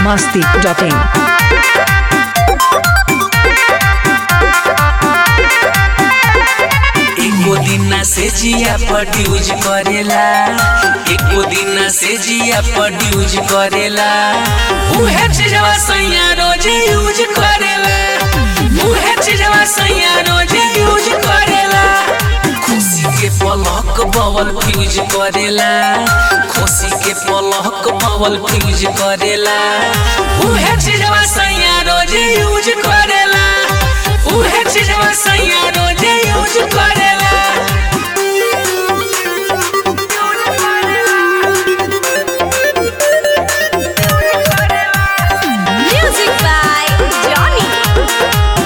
masti.in. एको दिन से जिया प्रोड्यूज करेला एको दिन से जिया प्रोड्यूज करेला उहे चीजवा सैया रोज यूज करेला उहे चीजवा सैया रोज यूज करेला खुशी के पलक बवल फ्यूज करेला खुशी के पलक बवल फ्यूज करेला उहे चीजवा सैया रोज यूज करेला उहे चीजवा सैया रोज यूज करेला Music by Johnny.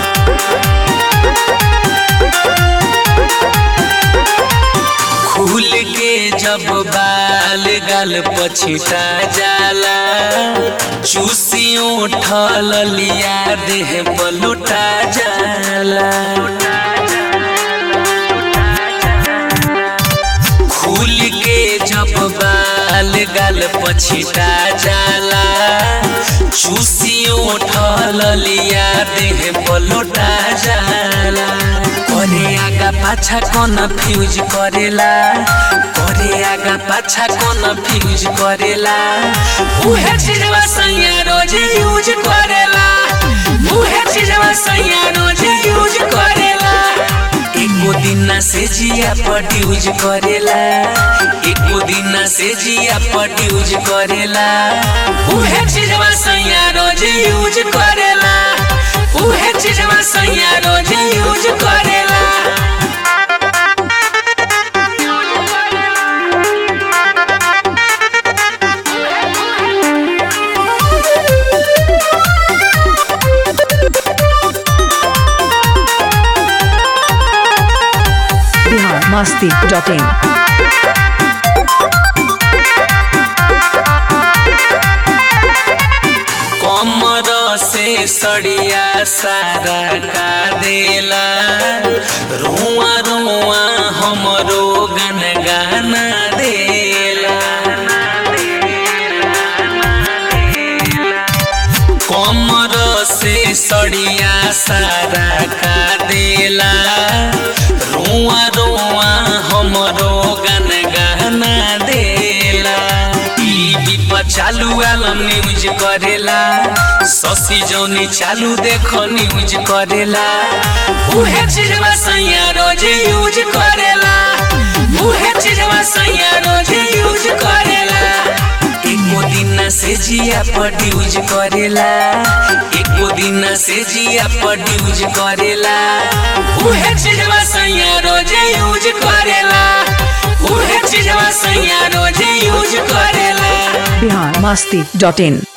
खुल के जब बाल गाल पछिटा जाला चूसी उठल लिया देह पलुटा जाला खुल के जब बाल गाल पछिटा जाला चूसी उठल लिया देह पलुटा जाला करे आगा पाछा कौन फ्यूज करेला करे आगा पाछा कौन फ्यूज करेला उहे चीजवा सैया रोज यूज करेला उहे चीजवा सैया रोज यूज करेला एको दिन से जिया प्रोड्यूज करेला एको दिन से जिया प्रोड्यूज करेला उहे चीजवा सैया रोज यूज करेला उहे चीजवा सैया रोज यूज करेला Bihar masti.in. कमर से सड़िया सारा का देला रुआ रुआ हमरो गन गाना देला कमर से सड़िया सारा का देला रुआ रुआ हमरो गन गाना देला टीवी पर चालू आलम न्यूज करेला ससी जौनी चालू देखो न्यूज करेला उहे चीजवा सैया रोज यूज करेला उहे चीजवा सैया रोज यूज करेला एको दिन से जिया प्रोड्यूज करेला एको दिन से जिया प्रोड्यूज करेला उहे चीजवा सैया रोज यूज करेला उहे चीजवा सैया रोज यूज करेला Bihar masti.in.